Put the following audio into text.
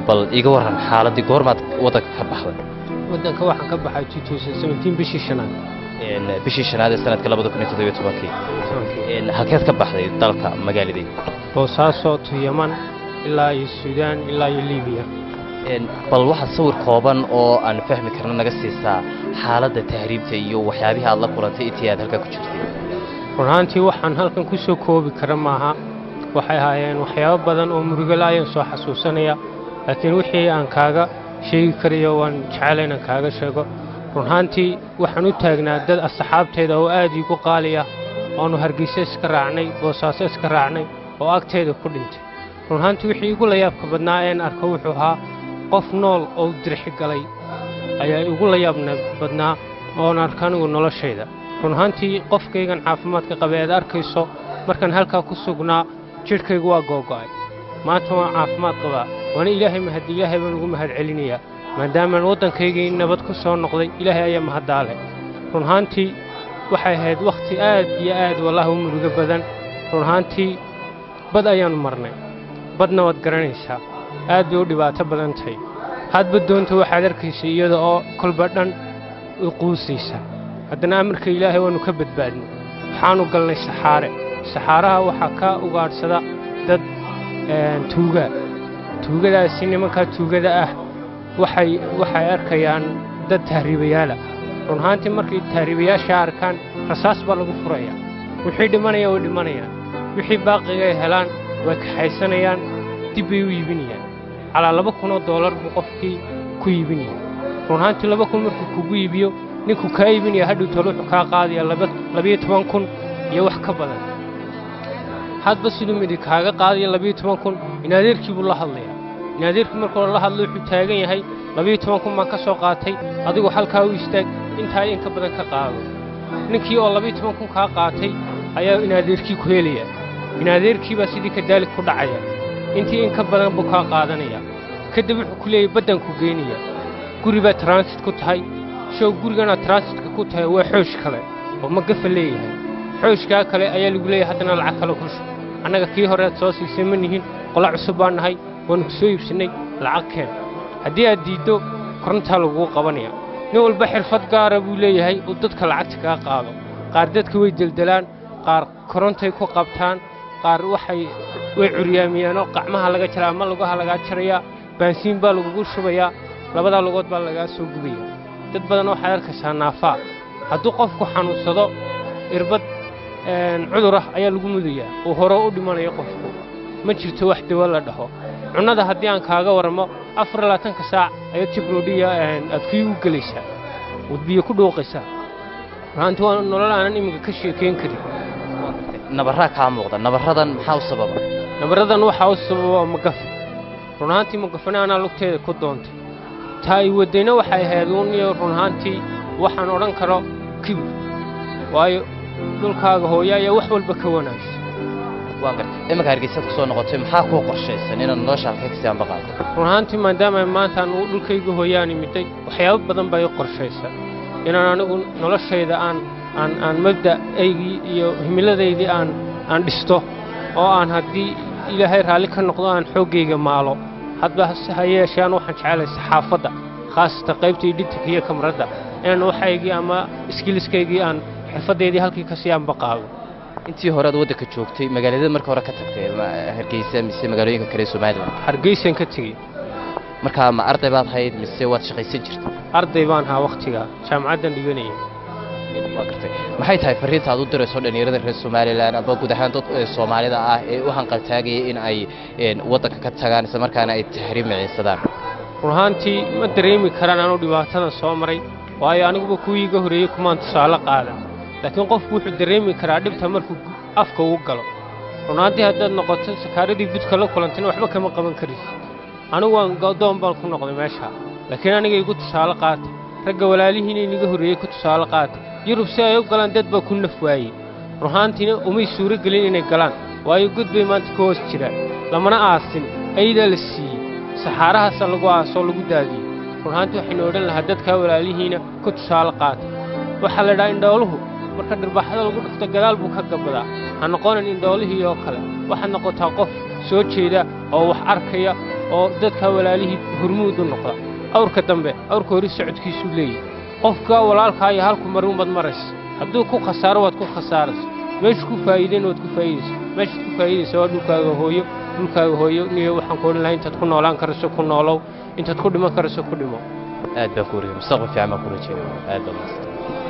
bal iga warran xaaladdii goormaad waddanka ka baxday waddanka waxaan ka baxay bishii shanaad Een, bishii shanaad ee sanadka labada kun iyo toddobiyo tobankii Een, halkeed ka baxday dalka magaaladii boosaaso to yaman ilaa iyo suudaan ilaa iyo liibiya Een, bal waxaad sawir kooban oo aan fahmi karno naga siisaa xaaladda tahriibta iyo waxyaabihii aad la kulantay intii aad halkaa ku jirtay run ahaantii waxaan halkan ku soo koobi kara maaha waxay ahaayeen waxyaabo badan oo murugala ayaan soo xasuusanaya laakiin wixii aan kaaga sheegi karayo waan jecela inaan kaaga sheego run ahaantii waxaan u taagnaa dad asxaabteeda oo aad iigu qaaliya oonu hargeysa iska raacnay boosaaso iska raacnay oo agteeda ku dhintay run ahaantii wixii igu layaabka badnaa een arko wuxuu ahaa qof nool oo dirxi galay ayaa igu layaabna badnaa oon arka anigu noloshayda run ahaantii qofkaygan caafimaadka qaba ead arkayso markaan halkaa ku sugnaa jidhkaygu waa googo'ay maanta waan caafimaad qabaa waana ilaahay mahad ilaahay baan ugu mahad celinayaa maadaamaan waddankaygii nabad ku soo noqday ilaahay ayaa mahaddaale run ahaantii waxay ahayd wakhti aad iyo aad wallaahi u murugo badan run ahaantii bad ayaannu marnay badna waad garanaysaa aad bay u dhibaato badan tahay hadba doonta waxaad arkaysa iyada oo kolba dhan u quusaysa haddana amarka ilaahay waannu ka badbaadnay waxaannu galnay saxaare saxaaraha waxaa ka ugaadhsada dad een, tuuga tuugadaasi nimankaa tuugada ah waxay waxay arkayaan dad tahriibayaala run ahaantii markay tahriibayaasha arkaan rasaas baa lagu furaya wixii dhimanaya way dhimanayaan wixii baaqiga ay helaan way kaxaysanayaan dib bay u iibinayaan calaa laba kunoo doolar buu qofkii ku iibinaya run ahaantii laba kun markuu kugu iibiyo ninkuu kaa iibinaya hadhow tole wuxuu kaa qaadaya laba- labiyo toban kun iyo wax ka badan hadba siduu midig kaaga qaadaya labiyo toban kun in adeerkii buu la hadlayaa in adeerkii markuu la hadlo wuxuu taagan yahay labiyo toban kun baan ka soo qaatay adigu halkaa u istaag intaa in ka badan ka qaado ninkii oo labiyo toban kun kaa qaatay ayaa in adeerkii ku helaya in adeerkii baa sidii kadaalig ku dhacaya intii in ka badan buu kaa qaadanaya kadib wuxuu ku leeyahay baddan ku geynaya guri baa transit ku tahay show guriganaad transitka ku tahay waa xoosh kale oo magafa leeyahay xooshkaa kale ayaa lagu leeyahay haddana lacag kale ku shub annaga kii hore aad soo siisay ma nihin qola cusub baan nahay waannu ku soo iibsannay lacag keen haddii aad diiddo korontaa lagugu qabanaya nin walba xirfad gaara buu leeyahay uu dadka lacagta kaga qaado qaar dadka way deldelaan qaar korontay ku qabtaan qaar waxay way curyaamiyaanoo qacmaha laga jaraa ama lugaha lagaa jarayaa baansiin baa lagugu shubayaa labadaa lugood baa lagaa soo gubaya dad badan waxaad arkaysaa naafaa hadduu qofku xanuunsado irbad een, cudur ah ayaa lagu mudayaa uu hore u dhimanayo qofku ma jirto wax dawo la dhaho cunnada haddii aan kaaga warramo afar iyo labaatanka saac ayaad jibroodhiya aad kii u gelaysaa ood biyo ku dhuuqaysaa runaanti waa nolol aanan iminka ka sheekayn karin nabarraa kaa muuqda nabarradan maxaa u sababa nabaradan waxaa u sababa magafe run ahaantii magafena anaa lugteeda ku doontay taa ay waddayna waxay ahayd uun iyo run ahaantii waxaan odhan karo kibir waayo dhulkaaga hooya ayaa wax walba ka wanaagsan waan gartay iminka hargeysaad ku soo noqotay maxaa kuu qorshaysan inaad nolosha halkay kasii anbaqaado run ahaantii maadaama maanta aan dhulkayga hooyaan imiday waxyaabo badan baa ii qorshaysa inaan anigu noloshayda aan aan aan mabda'aygii iyo himiladaydii aan aan dhisto oo aan haddii ilaahay raalli ka noqdo aan xooggayga maalo hadba hase ha yeeshaan waxaan jecelahay saxaafadda khaasatan qaybta editinka iyo kamradda inaan waxaygii ama iskiliskaygii aan xirfaddaydii halkii kasii anbaqaado intii hore aad waddanka joogtay magaaladada marka hore ka tagtay ma hargeysa mise magaalooyinka kale ee somalilan hargeysaan ka tegey markaa ma arday baad hayd mise waad shaqaysan jirtay arday baan ahaa wakhtigaa jaamacaddan dhiganayay waa gartay maxay tahay farriinta aad u dirayso dhallinyarada reer somalilan aba guud ahaan dad ee soomaalida ah ee u hanqaltaagaya in ay een, waddanka ka tagaan isla markaana ay tahriib miciinsadaan run ahaantii ma dareemi karaan anuu dhibaatadan soo maray waayo aniguba kuwii iga horreeyey kumaan tusaale qaadan laakiin qofku wuxuu dareemi karaa dhibta markuu gu- afka uu galo run ahaantii haddaad noqoto sakaaradii budka la kulantina waxba kama qaban karaysid anigu waan go'doon baan ku noqday meesha laakiin aniga igu tusaale qaata ragga walaalihiina iniga horreeyey ku tusaale qaata yurub si ay u galaan dad baa ku naf waayey run ahaantiina umay suuro gelin inay galaan waayo god bay maanta ka hoos jiraan lamana aasin ayadaa la siiyey saxaarahaasa lagu aasoo lagu daadiyey run ahaantii waxaynu odhan lahaa dadkaa walaalihiina ku tusaale qaata waxaa la idhaha indhooluhu marka dhirbaxada lagu dhufto gadaal buu ka gabadaa ha noqonin indhoolihii oo kale waxaad noqotaa qof soo jeeda oo wax arkaya oo dadka walaalihii hormuud u noqda awrka dambe awrka hori socodkiisuu leeyahy qofka walaalkaa iyo halku marin baad maraysa hadduu ku khasaaro waad ku khasaaraysa meeshu ku faa'iidayna waad ku faa'iidaysa meeshaad ku faa'iidaysa waa dhulkaaga hooyo dhulkaaga hooyo niyo waxaan ku odhan lahaa intaad ku noolaan karayso ku noolow intaad ku dhiman karayso ku dhimo aad baan ku wariyay mustaqbal fiican baan ku rajeynaya aad baan mahadsan